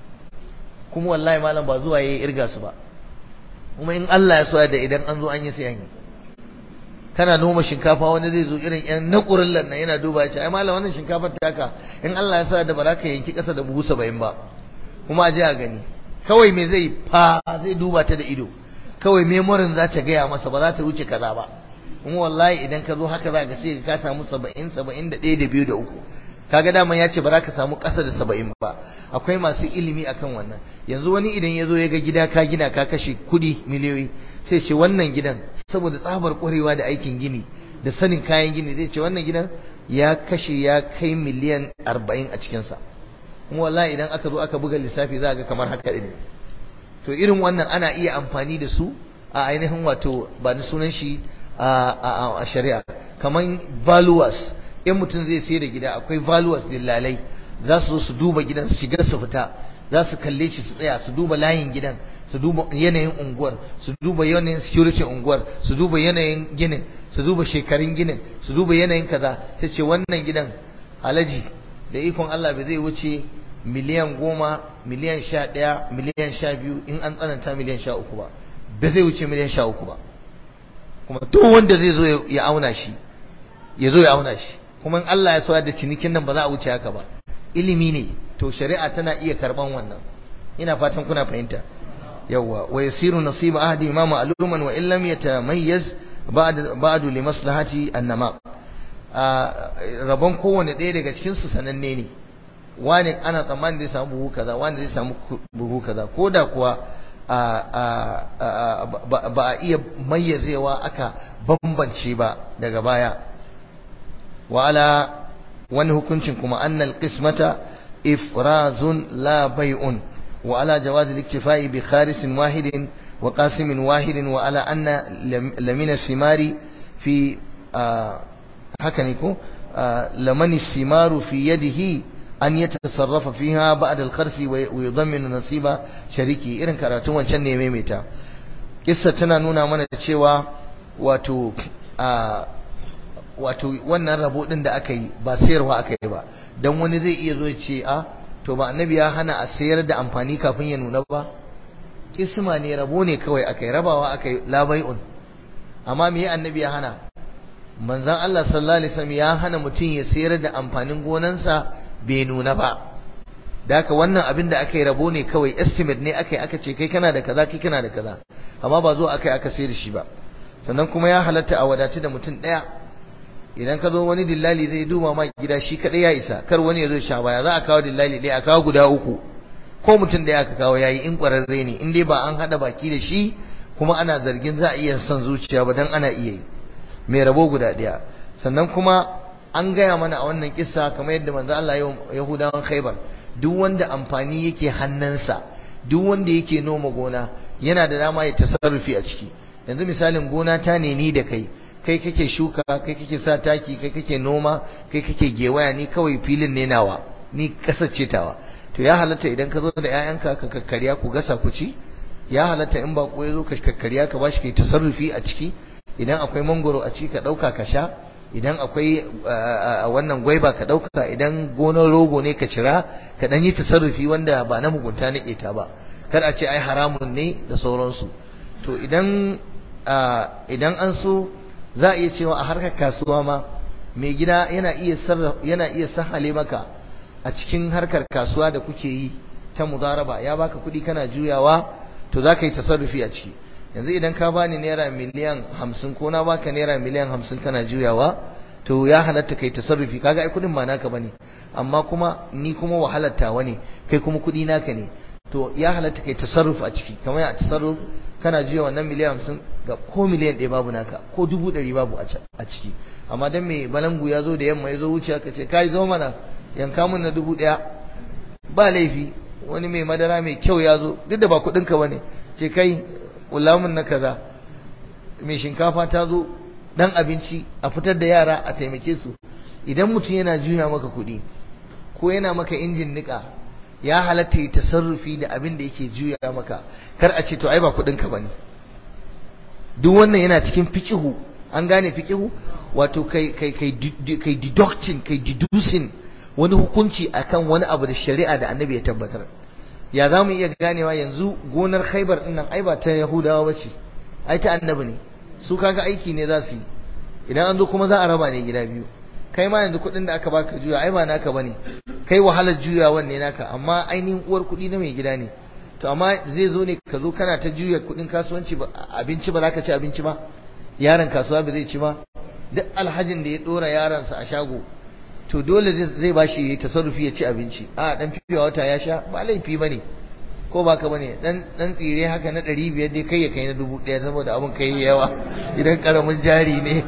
kuma wallahi malam ba zuwa yayi irga su ba kuma in Allah ya sa da idan an zo an yi sayan kana noma shinkafa wani zai zo irin yan naƙurin lannan yana duba ya ce ai malam wannan shinkafar taka in Allah ya sa da ba za ka yanki ƙasa da buhu saba'in ba kuma a je a gani kawai me zai fa zai duba ta da ido kawai memorin za ta gaya masa ba za ta wuce kaza ba kuma wallahi idan ka zo haka za ka sai ka samu saba'in saba'in da ɗaya da biyu da uku kaga daman ya ce ba za ka samu ƙasa da saba'in ba akwai masu ilimi akan wannan yanzu wani idan ya zo ya ga gida ka gina ka kashe kuɗi miliyoyi sai ce wannan gidan saboda tsabar ƙwarewa da aikin gini da sanin kayan gini zai ce wannan gidan ya kashe ya kai miliyan arba'in a cikinsa kuma wallahi idan aka zo aka buga lissafi za ga kamar haka ne to irin wannan ana iya amfani da su a ainihin wato ba da sunan shi a shari'a kamar valuers in mutum zai sayar da gida akwai valuers dillalai za su zo su duba gidan su shiga su fita za su kalle shi su tsaya su duba layin gidan su duba yanayin unguwar su duba yanayin security unguwar su duba yanayin ginin su duba shekarun ginin su duba yanayin kaza ta ce wannan gidan alaji da ikon Allah bai zai wuce miliyan goma miliyan sha ɗaya miliyan sha biyu in an tsananta miliyan sha uku ba ba zai wuce miliyan sha uku ba kuma duk wanda zai zo ya auna shi ya zo ya auna shi kuma in Allah ya sauya da cinikin nan ba za a wuce haka ba ilimi ne to shari'a tana iya karban wannan ina fatan kuna fahimta yawwa wa yasiru nasiba ahadi ma ma'luman wa illam yatamayyaz ba'd ba'd li maslahati annama rabon kowane ɗaya daga cikin su sananne ne wani ana tsammanin zai samu buhu kaza wani zai samu buhu kaza ko da kuwa ba a iya mayyazewa aka bambance ba daga baya wala wani hukuncin kuma annal qismata ifrazun la bai'un wa ala jawaz al-iktifai bi kharis wahidin wa qasim wahidin wa ala anna lamina simari fi haka ne ko lamani simaru fi yadihi an ya tasarrafa fiha ba'da al-kharsi wa yudamminu nasiba shariki irin karatun wancan ne maimaita kissa tana nuna mana cewa wato wato wannan rabo din da aka yi ba sayarwa aka yi ba dan wani zai iya zo ya ce a to ba annabi ya hana a sayar da amfani kafin ya nuna ba kisma ne rabo ne kawai aka yi rabawa aka yi labai'un amma me annabi ya hana manzon Allah sallallahu alaihi wasallam ya hana mutum ya sayar da amfanin gonansa bai nuna ba da haka wannan abin da aka yi rabo ne kawai estimate ne aka yi aka ce kai kana da kaza kai kana da kaza amma ba zo aka yi aka sai da shi ba sannan kuma ya halatta a wadatu da mutum ɗaya idan ka zo wani dillali zai duba ma gida shi kaɗai ya isa kar wani ya zo sha baya za a kawo dillali ɗaya a kawo guda uku ko mutum ɗaya aka kawo yayi in ƙwararre ne in dai ba an haɗa baki da shi kuma ana zargin za a iya son zuciya ba dan ana iya yi mai rabo guda ɗaya sannan kuma an gaya mana a wannan kissa kamar yadda manzo Allah ya Yahudawan Khaibar duk wanda amfani yake hannunsa duk wanda yake noma gona yana da dama ya tasarrufi a ciki yanzu misalin gona ta ne ni da kai kai kake shuka kai kake sa taki kai kake noma kai kake gewaya ni kawai filin ne nawa ni kasace tawa to ya halatta idan ka zo da ƴaƴanka ka kakkarya ku gasa ku ci ya halatta in ba ko yazo ka kakkarya ka bashi kai tasarrufi a ciki idan akwai mangoro a ciki ka dauka ka sha idan akwai wannan gwaiba ka dauka idan gonar rogo ne ka cira ka dan yi tasarrufi wanda ba na mugunta na keta ba kar a ce ai haramun ne da sauransu to idan idan an so za a iya cewa a harkar kasuwa ma mai gida yana iya yana iya sahale maka a cikin harkar kasuwa da kuke yi ta mudaraba ya baka kuɗi kana juyawa to za ka yi tasarrufi a ciki yanzu idan ka bani naira miliyan hamsin ko na baka naira miliyan hamsin kana juyawa to ya halatta kai tasarrufi kaga ai kuɗin ba naka bane amma kuma ni kuma wahalar tawa ne kai kuma kuɗi naka ne to ya halatta kai tasarruf a ciki kamar a tasarruf kana juya wannan miliyan hamsin ga ko miliyan ɗaya babu naka ko dubu ɗari babu a ciki amma dan mai balangu ya zo da yamma ya zo wuce ka ce kai zo mana yanka mun na dubu ɗaya ba laifi wani mai madara mai kyau ya zo duk da ba kuɗinka ba ne ce kai mun na kaza mai shinkafa ta zo dan abinci a fitar da yara a taimake su idan mutum yana juya maka kuɗi ko yana maka injin niƙa ya halatta yi tasarrufi da abin da yake juya maka kar a ce to ai ba kuɗinka ba ne duk wannan yana cikin fikihu an gane fikihu wato kai kai kai kai deducting kai deducing wani hukunci akan wani abu da shari'a da annabi ya tabbatar ya za mu iya ganewa yanzu gonar khaibar din nan ai ba ta yahudawa ba ce ai ta annabi ne su kaga aiki ne za su yi idan an zo kuma za a raba ne gida biyu kai ma yanzu kuɗin da aka baka juya ai ba naka bane kai wahalar juyawan ne naka amma ainihin uwar kuɗi na mai gida ne to amma zai zo ne ka zo kana ta juya kuɗin kasuwanci ba abinci ba za ka ci abinci ba yaron kasuwa ba zai ci ba duk alhajin da ya ɗora yaronsa a shago to dole zai ba shi tasarrufi ya ci abinci a dan fifiya wata ya sha ba laifi bane ko baka bane dan dan tsire haka na 500 dai kai ya kai na 1000 saboda abun kai yawa idan karamin jari ne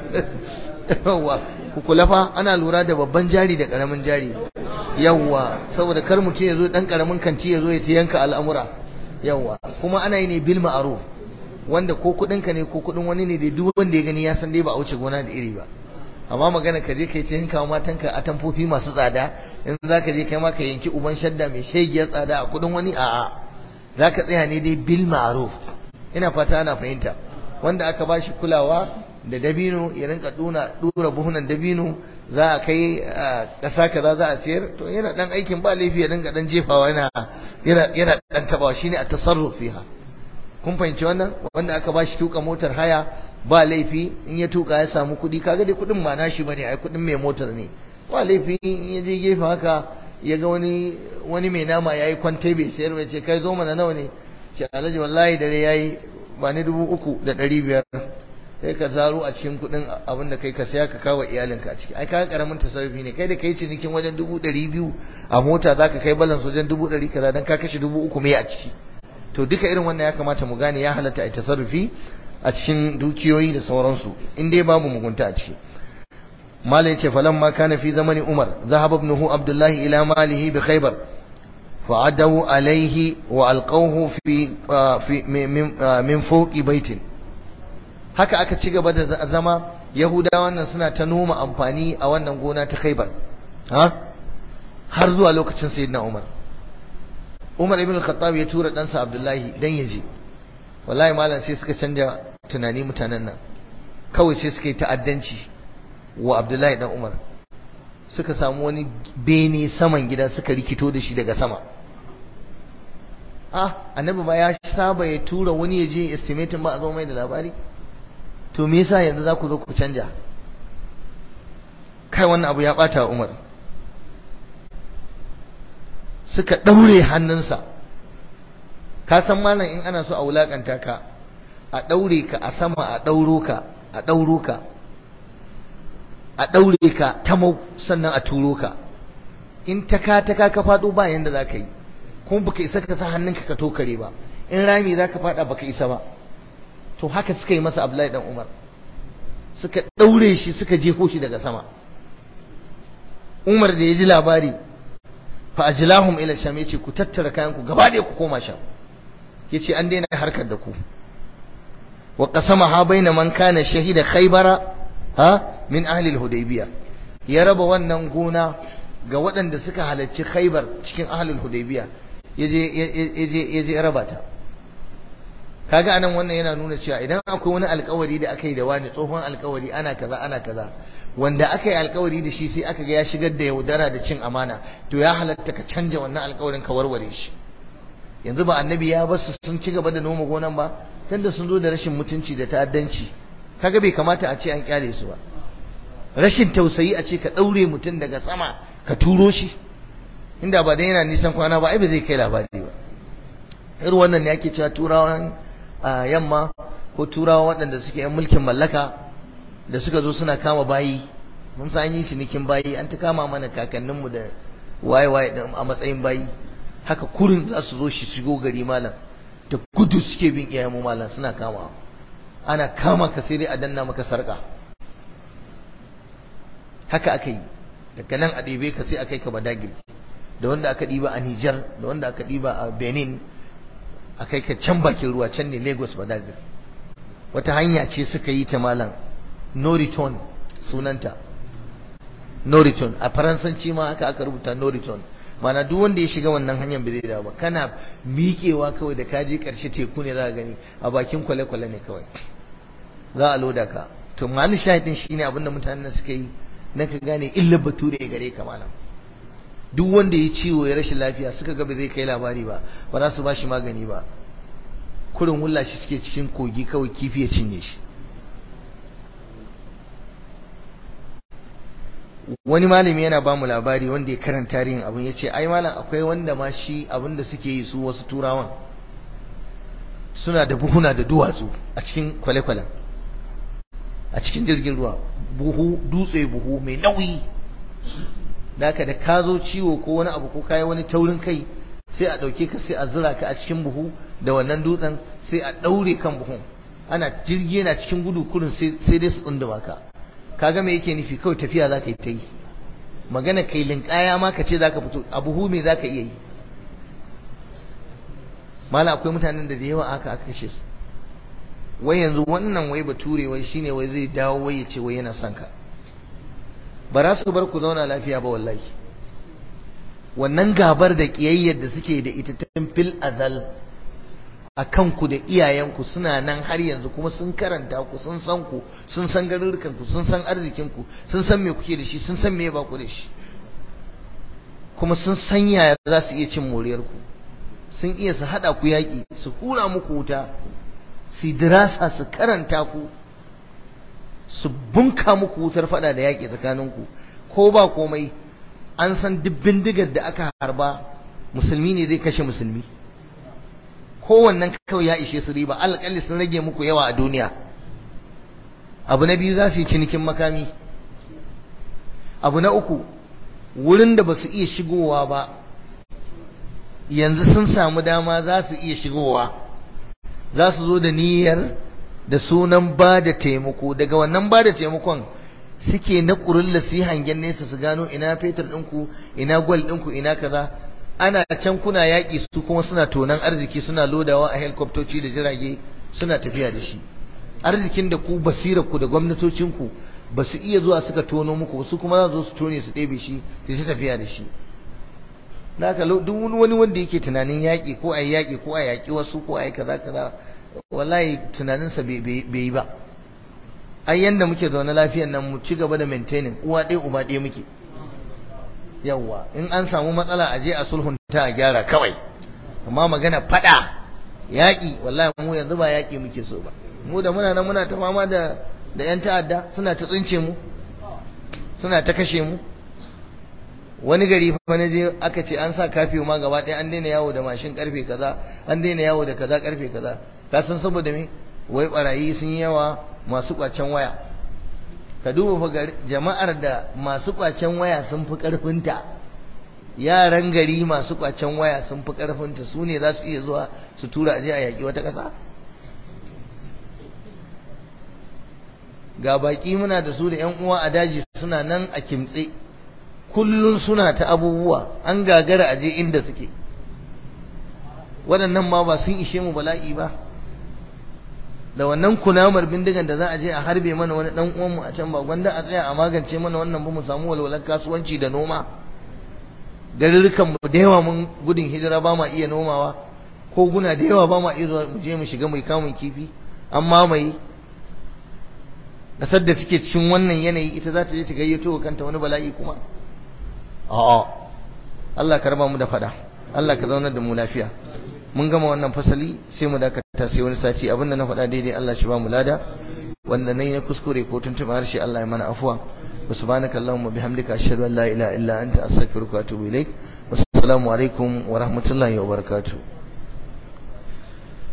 yawa ku kula fa ana lura da babban jari da karamin jari yawa saboda kar mutum ya zo dan karamin kanti ya zo ya ta yanka al'amura yawa kuma ana yi ne bil ma'ruf wanda ko kudin ka ne ko kudin wani ne da duk wanda ya gani ya san dai ba a wuce gona da iri ba amma magana ka je kai cikin kawo matanka a tamfofi masu tsada in za ka je kai ma ka yanki uban shadda mai shegiyar tsada a kudin wani a'a za ka tsaya ne dai bil ma'ruf ina fata ana fahimta wanda aka ba shi kulawa da dabino ya rinka duna dura buhunan dabino za a kai ƙasa kaza za a siyar to yana dan aikin ba laifi ya rinka dan jefawa yana yana yana dan tabawa shine a tasarruf fiha kun fahimci wannan wanda aka ba shi tuka motar haya ba laifi in ya tuka ya samu kuɗi kaga dai kuɗin ba nashi bane ai kuɗin mai motar ne ba laifi in ya je gefe haka ya ga wani wani mai nama yayi kwante bai sayar bai ce kai zo mana nawa ne ce alhaji wallahi dare yayi ba ni dubu uku da ɗari biyar sai ka zaro a cikin kuɗin abin da kai ka saya ka kawo iyalinka a ciki ai kaga karamin tasarrufi ne kai da kai cinikin wajen dubu ɗari biyu a mota zaka kai balance wajen dubu ɗari kaza dan ka kashe dubu uku mai a ciki to duka irin wannan ya kamata mu gane ya halatta a tasarrufi a cikin dukiyoyi da sauransu in dai babu mugunta a ciki malai ce falan ma kana fi zamani umar zahaba ibnuhu abdullahi ila malihi bi khaybar fa'adahu alaihi wa alqawhu fi fi min fawqi baitin haka aka ci gaba da zama yahudawan nan suna ta noma amfani a wannan gona ta khaybar ha har zuwa lokacin sayyidina umar umar ibn al-khattab ya tura ɗansa abdullahi dan yaje wallahi malam sai suka canja tunani mutanen nan kawai sai suka yi ta'addanci wa Abdullahi dan Umar suka samu wani bene saman gida suka rikito da shi daga sama ah annabi ba ya saba ya tura wani ya je estimating ba a zo mai da labari to me yasa yanzu za ku zo ku canja kai wannan abu ya bata Umar suka ɗaure hannunsa ka san malam in ana so a wulakanta ka a ɗaure ka a sama a ɗauro ka a ɗauro ka a ɗaure ka ta mau sannan a turo ka in ta ka ta ka ka faɗo ba yanda za ka yi kuma baka isa ka sa hannunka ka tokare ba in rami za ka faɗa baka isa ba to haka suka yi masa Abdullahi dan Umar suka ɗaure shi suka jefo shi daga sama Umar da ya ji labari fa ajlahum ila sham yace ku tattara kayan ku gaba ɗaya ku koma sham yace an daina harkar da ku wa qasamaha baina man kana shahida khaybara ha min ahli al-hudaybiyah ya raba wannan gona ga waɗanda suka halarci khaybar cikin ahli al-hudaybiyah yaje yaje yaje raba ta kaga anan wannan yana nuna cewa idan akwai wani alkawari da aka yi da wani tsohon alkawari ana kaza ana kaza wanda aka yi alkawari da shi sai aka ga ya shigar da yaudara da cin amana to ya halatta ka canja wannan alkawarin ka warware shi yanzu ba annabi ya basu sun ci gaba da noma gonan ba tunda sun zo da rashin mutunci da ta'addanci kaga bai kamata a ce an kyale su ba rashin tausayi a ce ka daure mutum daga sama ka turo shi inda ba dan yana nisan kwana ba ai ba zai kai labari ba irin wannan ne ake cewa turawan yamma ko turawa waɗanda suke yan mulkin mallaka da suka zo suna kama bayi mun san yi cinikin bayi an ta kama mana kakanninmu da waye waye a matsayin bayi haka kurin za su zo shi shigo gari malam da gudu suke bin iyayenmu malam suna kama ana kama ka sai dai a danna maka sarka haka aka yi daga nan a ɗebe ka sai a kai ka badagir da wanda aka ɗiba a Nijar da wanda aka ɗiba a Benin a kai ka can bakin ruwa can ne Lagos badagir wata hanya ce suka yi ta malam no return sunanta no return a faransanci ma haka aka rubuta no return mana duk wanda ya shiga wannan hanyar bai zai dawo ba kana miƙewa kawai da kaje ƙarshe teku ne za ka gani a bakin kwale-kwale ne kawai za a loda ka to mali shahidin shine abinda mutanen suka yi na ka gane illa bature gare ka malam duk wanda ya ciwo ya rashin lafiya suka ga bai zai kai labari ba ba za su ba shi magani ba kurin wulla shi suke cikin kogi kawai kifi ya cinye shi wani malami yana ba mu labari wanda ya karanta tarihin abin ya ce ai malam akwai wanda ma shi abin da suke yi su wasu turawan suna da buhuna da duwatsu a cikin kwale-kwalen a cikin jirgin ruwa buhu dutse buhu mai nauyi da haka da ka zo ciwo ko wani abu ko kayi wani taurin kai sai a ɗauke ka sai a zura ka a cikin buhu da wannan dutsen sai a ɗaure kan buhun ana jirgi yana cikin gudu kurin sai dai su tsunduma ka kaga me yake nufi kawai tafiya za ka yi ta yi magana kai linkaya ma ka ce za ka fito a buhu me za ka iya yi mala akwai mutanen da da yawa aka aka kashe su wai yanzu wannan wai bature wai shine wai zai dawo wai ya ce wai yana son ka ba za su bar ku zauna lafiya ba wallahi wannan gabar da kiyayyar da suke da ita tun fil azal a kanku da iyayenku suna nan har yanzu kuma sun karanta ku sun san ku sun san garurrukan ku sun san arzikin ku sun san me kuke da shi sun san me ba ku da shi kuma sun san yaya za su iya cin moriyar ku sun iya su hada ku yaki su hura muku wuta su dirasa su karanta ku su bunka muku wutar fada da yaki tsakaninku ko ba komai an san duk bindigar da aka harba musulmi ne zai kashe musulmi kowannen kawai ya ishe su riba alƙalli sun rage muku yawa a duniya abu na biyu za su yi cinikin makami abu na uku wurin da ba su iya shigowa ba yanzu sun samu dama za su iya shigowa za su zo da niyyar da sunan ba da taimako daga wannan ba da taimakon suke na ƙurulla su yi hangen nesa su gano ina fetur ɗinku ina gwal ɗinku ina kaza ana can kuna yaƙi su kuma suna tonan arziki suna lodawa a helikoptoci da jirage suna tafiya da shi arzikin da ku basira ku da gwamnatocinku ba su iya zuwa suka tono muku su kuma za su zo su tone su ɗebe shi su ta tafiya da shi naka duk wani wanda yake tunanin yaƙi ko a yi yaƙi ko a yaƙi wasu ko a yi kaza kaza wallahi tunaninsa bai yi ba ai yanda muke zaune lafiyan nan mu ci gaba da maintaining uwa ɗaya uba ɗaya muke yawwa in an samu matsala a je a sulhunta a gyara kawai amma magana fada yaƙi wallahi mu yanzu ba yaƙi muke so ba mu da muna nan muna ta fama da da yan ta'adda suna ta tsince mu suna ta kashe mu wani gari fa na je aka ce an sa kafiyo ma gaba ɗaya an daina yawo da mashin karfe kaza an daina yawo da kaza karfe kaza ka san saboda me wai barayi sun yawa masu kwacen waya ka duba fa jama'ar da masu kwacen waya sun fi karfinta yaran gari masu kwacen waya sun fi karfinta su ne za su iya zuwa su tura aje a yaƙi wata ƙasa ga baƙi muna da su da 'yan uwa a daji suna nan a kimtse kullun suna ta abubuwa an gagara aje inda suke waɗannan ma ba sun ishe mu bala'i ba da wannan kunamar bindigan da za a je a harbe mana wani dan uwanmu a can ba gwanda a tsaya a magance mana wannan ba mu samu walwalar kasuwanci da noma garurrukan mu da yawa mun gudun hijira ba ma iya nomawa ko guna da yawa ba ma iya zuwa mu je mu shiga mu kamun kifi an mamaye kasar da take cikin wannan yanayi ita za ta je ta gayyato kanta wani bala'i kuma a'a Allah ka raba mu da fada Allah ka zaunar da mu lafiya mun gama wannan fasali sai mu dakata sai wani sati abinda na faɗa daidai Allah shi ba mu lada wanda nayi na kuskure ko tuntuɓa harshe Allah ya mana afuwa wa subhanaka allahumma bihamdika ashhadu an la ilaha illa anta astaghfiruka wa atubu ilaik wassalamu alaikum wa rahmatullahi wa barakatuh